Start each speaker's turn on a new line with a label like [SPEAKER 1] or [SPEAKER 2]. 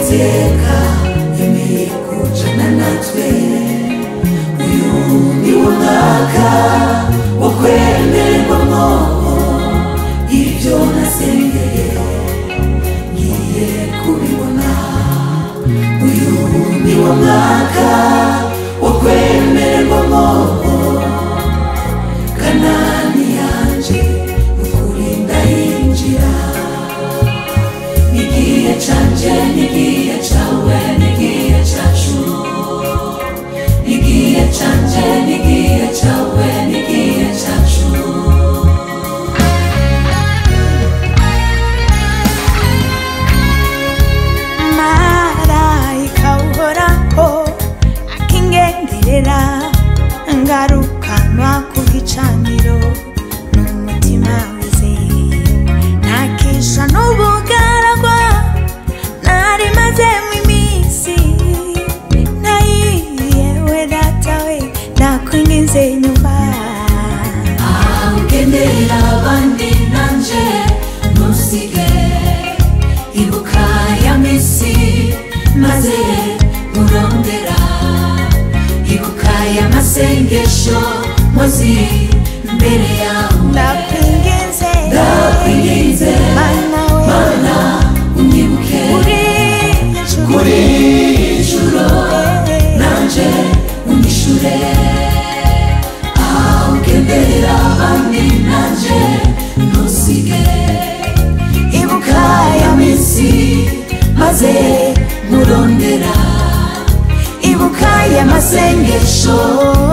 [SPEAKER 1] uwiteka yemeye kujana natwe uyu ni wo mwaka wo kwemererwamo ibyo nasengeye ngiye kubibona uyu ni wo mwaka wo kwemererwamo kanani yanje ukuri ndayinjira nigiye canje nigiye cawe nigiye cacu nigiye canje nigiye cawe nigiye cacu
[SPEAKER 2] marayika uhoraho akingenderera ngarukanwa ku gicaniro n'umutima wizeye nakesha n'ubugaragwa nari mazemo iminsi nayiriyewe datawe nakwinginze nyumva
[SPEAKER 1] ugendera abandi nanje ntusige ibuka ya misi maze murondera ibuka y'amasengesho mozi mbere yawe
[SPEAKER 2] ndakwinginze
[SPEAKER 1] ndakwinginze
[SPEAKER 2] mana we
[SPEAKER 1] mana unyibuke
[SPEAKER 2] uri ijuru
[SPEAKER 1] kuri ijuru nanje unyishure aho ugenderera abandi nanje ntusige ibuka ya minsi maze murondera ibuka y'amasengesho